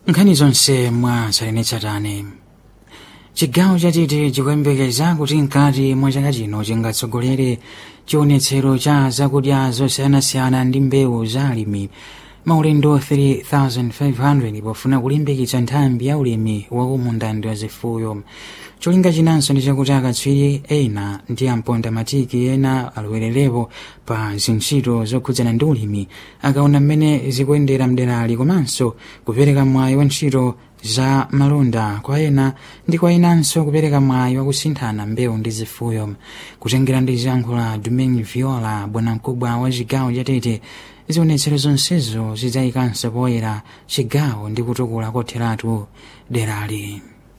nkhani zonse mwa tsatanetsatane chigawo chatete chikuyembekeza kuti mkati mwa chaka chino chingatsogolere chionetsero cha zakudya zosiyanasiyana ndi mbewu za alimi maulendo 3500 pofuna kulimbikitsa nthambi ya ulimi wakumundandi wa zifuyo cholinga chinanso ndi chakuti akatswiri ena ndi amponda matiki ena alowererepo pa zintchito zokhudzana ndi ulimi akaona mmene zikuyendera mderali komanso kupereka mwayi wa ntchito za malonda kwa ena ndi kwa enanso kupereka mwayi wakusinthana mbewu ndi zifuyo kutengera ndi ziyankho la domain viola bwanamkubwa wa chigawo chatete zionetsero zonsezo zidzayikanso poyera chigawo ndi kutukula kotheratu derali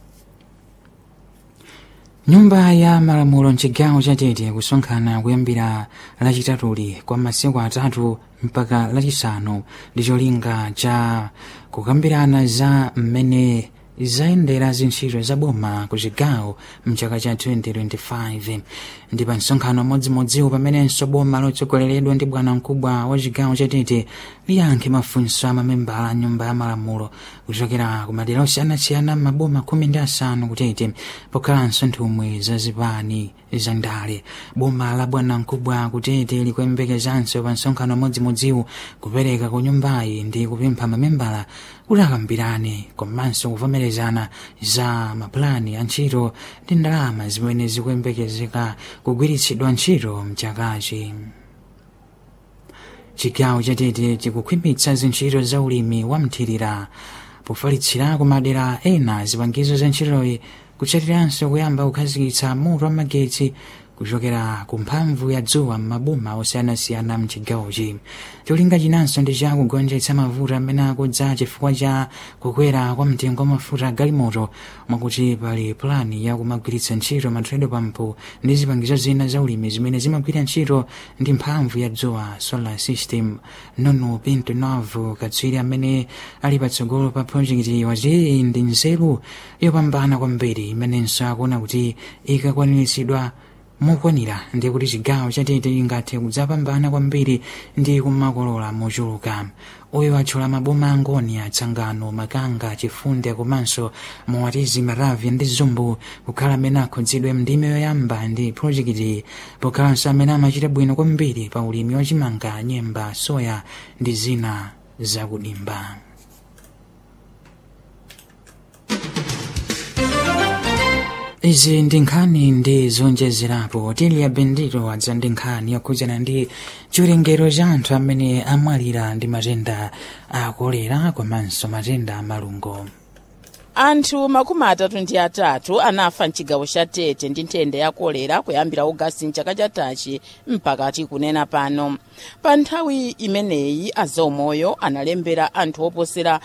nyumba ya malamulo mchigawo chatete kusonkhana kuyambira lachitatuli kwa masiku atatu mpaka lachisanu ndi cholinga cha kukambirana za mmene zayendera zintchito za boma ku chigawo mchaka cha 2025 ndi pa msonkhano modzimodziwo pamenenso boma lotsogoleredwa ndi bwana mkubwa wa chigawo chatete liyankhe mafunso a mamembala a nyumba ya malamulo kuchokera ku madera osiyanasiyana maboma khumi ndi asanu kutete pokhalanso nthumwi za zipani za ndale boma la bwana mkubwa kutete likuyembekezanso pa msonkhano modzimodziwo kupereka ku nyumbayi ndi kupempha mamembala kuti akambirane komanso kuvomerezana za mapulani a ntchito ndi ndalama zimene zikuyembekezeka kugwiritsidwa ntchito mchakachi chigawo chatete chikukhwimitsa zintchito za ulimi wa mthirira pofalitsira ku madera ena zipangizo za ntchitoyi kuchatiranso kuyamba kukhazikitsa moto wa magetsi kuchokera ku mphamvu ya dzuwa m'maboma osiyanasiyana mchigawochi cholinga chinanso ndi chakugonjetsa mavuto amene akudza chifukwa cha kukwera kwa mtengo wa mafuta galimoto mwakuti pali pulani ya kumagwiritsa ntchito matredo pampu ndi zipangizo zina za ulimi zimene zimagwira ntchito ndi mphamvu ya dzuwa solar system nono pinto novo katswiri amene ali patsogolo pa projekiti wati iyi ndi nzeru yopambana kwambiri imenenso akuona kuti ikakwaniritsidwa mokwanira ndi kuti chigawo chatete ingathe kudzapambana kwambiri ndi kumakolola mochuluka uyo atchula maboma angoni atsangano makanga chifunde komanso mowatizi maravya ndi zumbu kukhala amene akhudzidwe mndime yoyamba ndi projekiti pokhalanso amene amachita bwino kwambiri pa ulimi wachimanga nyemba soya ndi zina zakudimba izi ndi nkhani ndi zonjezerapo tiliya bendito adza ndi nkhani yokhudzana ndi chiwerengero cha anthu amene amwalira ndi matenda a kolera komanso matenda a malungo anthu makumi atatu ndi atatu anafa mchigawo cha tete ndi nthenda ya kolera kuyambira ogasiti mchaka chatachi mpakati kunena pano pa nthawi imeneyi azaumoyo analembera anthu oposera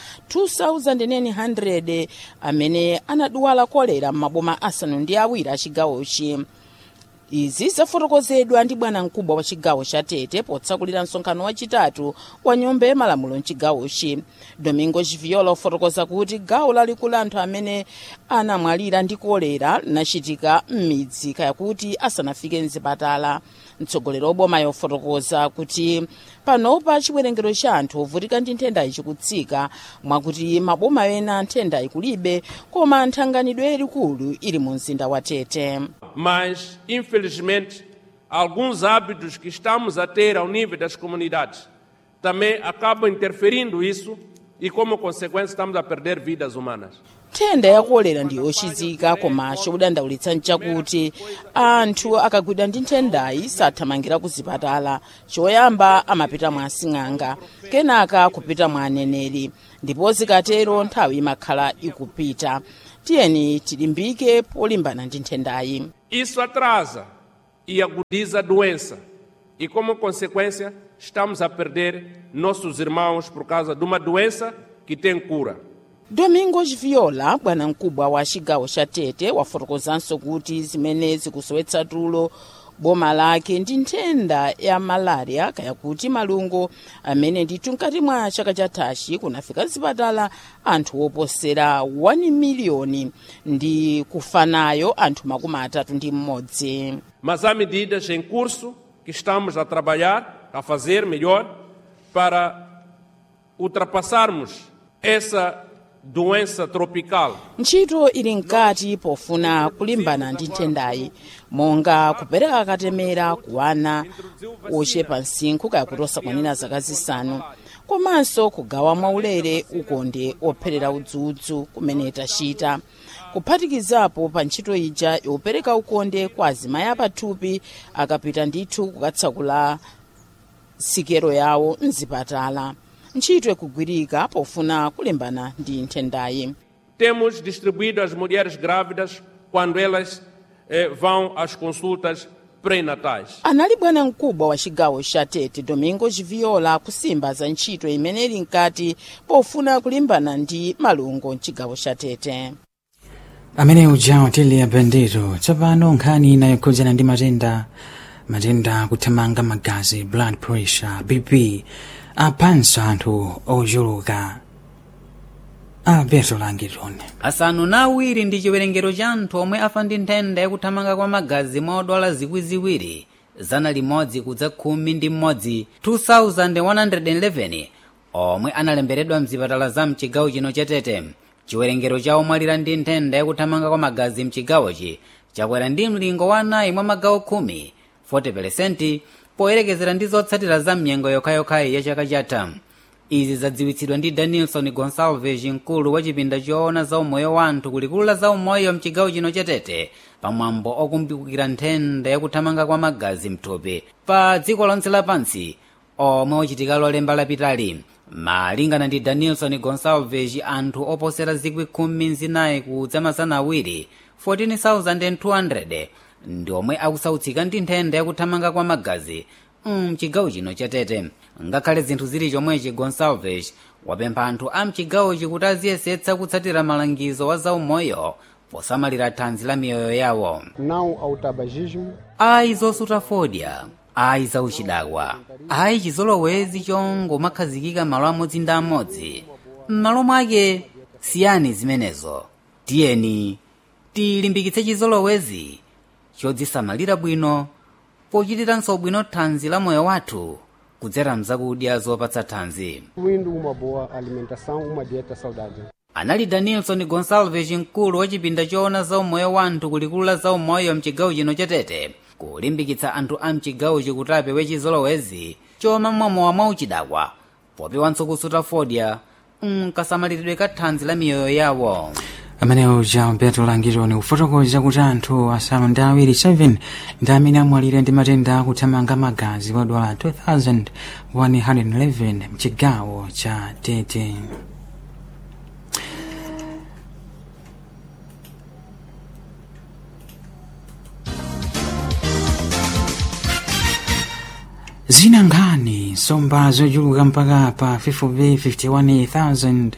2900 amene anadwala kolera m'maboma asanu ndi awiri a chigawochi izi zafotokozedwa ndi bwana mkubwa wa chigawo cha tete potsakulira msonkhano wachitatu wa nyumba ya malamulo mchigawochi domingo chiviola ofotokoza kuti gawo lalikulu anthu amene anamwalira ndi kolera linachitika m'midzi kaya kuti asanafike mzipatala mtsogoleri oboma yofotokoza kuti panopa chiwerengero cha anthu ovutika ndi nthendayi chikutsika mwakuti maboma ena nthendayi kulibe koma nthanganidwe yalikulu ili mu mzinda wa tete mas infelizmente alguns hábitos que estamos a ter ao nível das comunidades também acabam interferindo isso e como consequência estamos a perder vidas humanas. nthenda yakolera ndi yochizika koma chokudandaulitsa nchakuti anthu akagwidwa ndi nthendayi sathamangira ku zipatala choyamba amapita mwa asing'anga kenaka kupita mwa aneneri ndipo zikatero nthawi imakhala ikupita tiyeni tilimbike polimbana ndi nthendayi Isso atrasa e agudiza a doença e como consequência estamos a perder nossos irmãos por causa de uma doença que tem cura. domingos viola bwana mkubwa wa chigawo cha tete wafotokozanso kuti zimene zikusowetsa tulo boma lake ndi nthenda ya malaria kaya kuti malungo amene ndithu mkati mwa chaka chathachi kunafika zipatala anthu oposera 1 miliyoni ndi kufa nayo anthu makumi atatu ndi mmodzi Mas há medidas em curso que estamos a trabalhar, a fazer melhor, para ultrapassarmos essa doença tropical ntchito ili mkati pofuna kulimbana ndi nthendayi monga kupereka katemera ku ana ochepa msinkhu kayakuti kwanira zaka zisanu komanso kugawa mwaulere ukonde opherera udzudzu kumene tachita kuphatikizapo pa ntchito ija yopereka ukonde kwa azimayi apathupi akapita ndithu kukatsakula sikero yawo mzipatala ntchito ikugwirika pofuna kulimbana ndi nthendayi temos distribuído as mulheres grávidas quando elas eh, vão às consultas pré-natais. anali bwana mkubwa wa chigawo cha tete domingo chiviola kusimba za ntchito imene ili mkati pofuna kulimbana ndi malungo mchigawo cha tete amene uja otili abendito tsopano nkhani inayokhudzana ndi matenda matenda kuthamanga magazi blood pressure bp aphanso anthu ochuluka alberto langitoni asanu na awiri ndi chiwerengero cha anthu omwe afa ndi nthenda yakuthamanga kwa magazi mwa odwala zikwi ziwiri zana limodzi kudza khumi ndi mmodzi 2111 omwe analemberedwa mzipatala za mchigawo chino cha tete chiwerengero cha omwalira ndi nthenda yakuthamanga kwa magazi mchigawochi chakwera ndi mlingo wa anayi mwa magawo khumi 40% poyerekezera ndi zotsatira za mnyengo yokhayokhayi ya chaka chatha izi zadziwitsidwa ndi danielson gonsalves mkulu wa chipinda choona za umoyo wa anthu kulikulu la za umoyo mchigawo chino cha tete pamwambo okumbukira nthenda yakuthamanga kwa magazi mthupi pa dziko lonse lapansi omwe ochitika lolemba lapitali malingana ndi danielson gonsalves anthu oposera zikwi khumi zinayi kudza masana awiri 14200 ndi omwe akusautsika ndi nthenda yakuthamanga kwa magazi mchigawo chino cha tete ngakhale zinthu zili chomwechi gonsalves wapempha anthu a mchigawochi kuti aziyesetsa kutsatira malangizo wa zaumoyo posamalira thanzi la miyoyo yawo não ao tabagismo, ayi zosuta fodya ayi zauchidakwa ayi chizolowezi chongomakhazikika malo amodzi ndi amodzi m'malo mwake siyani zimenezo tiyeni tilimbikitse chizolowezi chodzisamalira bwino pochitiranso bwino thanzi la moyo wathu kudzera mzakudya zopatsa thanzi incluindo uma boa alimentação, uma dieta saudável. anali danielson gonsalves mkulu wa chipinda choona za umoyo wa anthu kulikulu la za umoyo mchigawo chino cha tete kulimbikitsa anthu a mchigawochi kuti apewe chizolowezi chomamwamowa mwauchidakwa popewanso kusuta fodya mkasamaliridwe ka thanzi la miyoyo yawo amene uja alberto langitoni kufotokoza kuti anthu asanu ndi awiri 7 ndi amene amwalira ndi matenda akuthamanga magazi odwala 2111 mchigawo cha tete zina nkhani nsomba zochuluka mpaka pa 551,000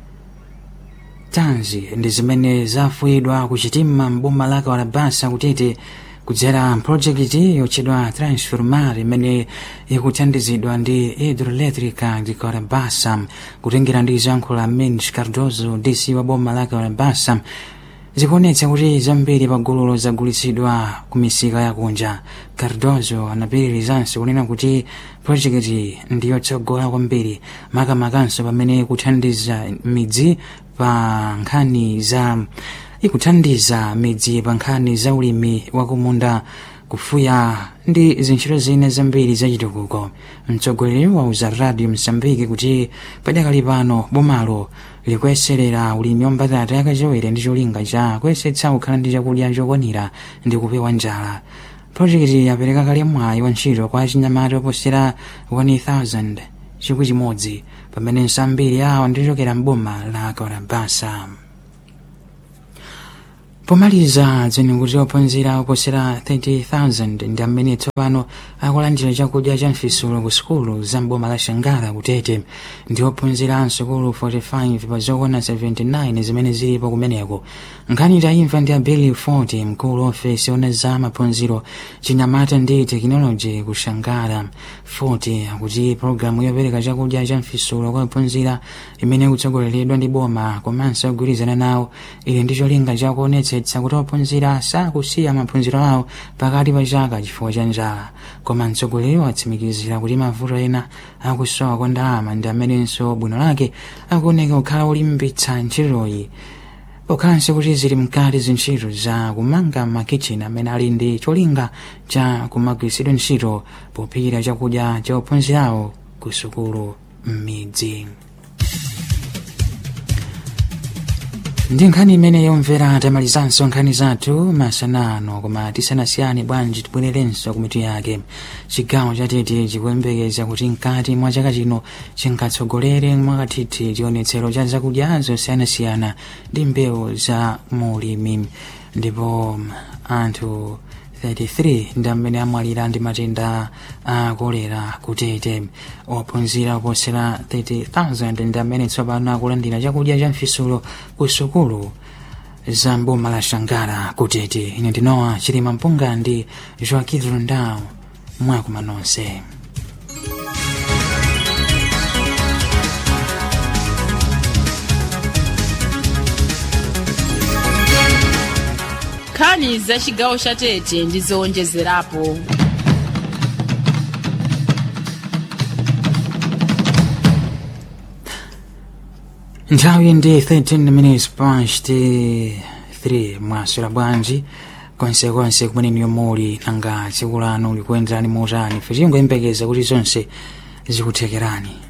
tanzi ndi zimene zafuyidwa kuchitima mboma la kalabasa kutete kudzera mpulojekiti yotchedwa transformar imene ikuthandizidwa ndi hidroelectrica di kalabasa kutengera ndi zankho la mens cardozo dc wa boma la kalabasa zikuonetsa kuti zambiri pa gululo zagulitsidwa ku misika yakunja cardozo anapitirizanso kunena kuti projekiti ndiyotsogola kwambiri makamakanso pamene ikuthandiza midzi pa nkhani za ikuthandiza midzi pa nkhani za ulimi wakumunda kufuya ndi zintchito zina zambiri zachitukuko mtsogoleri wauza radio msambiki kuti padakali pano bomalo likuyeserera ulimi wa mbatata yakachewere ndi cholinga cha kuyesetsa kukhala ndi chakudya chokwanira ndi kupewa njala projekiti yapereka kale mwayi wa ntchito kwa achinyamata oposera 1000 chikwi chimodzi pamene nsambiri awo ndichokera mboma la kalabasa pomaliza dzene kuti ophunzira oposera 30,000 ndi amene tsopano akulandira chakudya cha mfisulo ku sukulu za mboma la shangala kutete ndi ophunzira msukulu 45 pa zokwana 79 zimene zilipo kumeneko nkhani tayimva ndi abeli 40 mkulu ofesi ona za maphunziro chinyamata ndi tekinoloji ku shangala 40 akuti pologalamu yopereka chakudya cha mfisulo kwa ophunzira imene ikutsogoleredwa ndi boma komanso kugwirizana nawo ili ndi cholinga chakuonetsa kuonetsetsa kuti ophunzira sakusiya maphunziro awo pakati pa chaka chifukwa cha njala koma mtsogoleri watsimikizira kuti mavuto ena akusowa kwa ndalama ndi amenenso bwino lake akuoneka kukhala olimbitsa ntchitoyi pokhalanso kuti zili mkati zintchito za kumanga makichini amene ali ndi cholinga cha kumagwiritsidwa ntchito pophikira chakudya cha ophunzirawo ku sukulu m'midzi ndi nkhani imene yomvera tamalizanso nkhani zathu masanano koma tisanasiyane bwanji tibwererenso kumitu yake chigawo chatete chikuyembekeza kuti mkati mwa chaka chino chingatsogolere mwakathithi chionetsero cha zakudya zosiyanasiyana ndi mbewu za mulimi ndipo anthu 33 ndi amene amwalira ndi matenda a kolera kutete ophunzira oposera 30,000 ndi amene tsopano akulandira chakudya cha mfisulo ku sukulu za mboma la shangara kutete ine ndinowa chilima mpunga ndi joaquin rundao mwakuma nonse nkhani za chigawo cha tete ndi zowonjezerapo nthawi ndi 13 minutes past 3 mwaswera bwanji konsekonse kumene muli nanga tsiku lanu likuyenderani motani ife tingoyembekeza kuti zonse zikuthekerani